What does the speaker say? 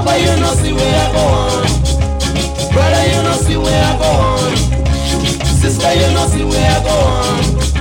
Papa, you know see where I go on. Brother, you know see where I go on. Sister, you know see where I go on.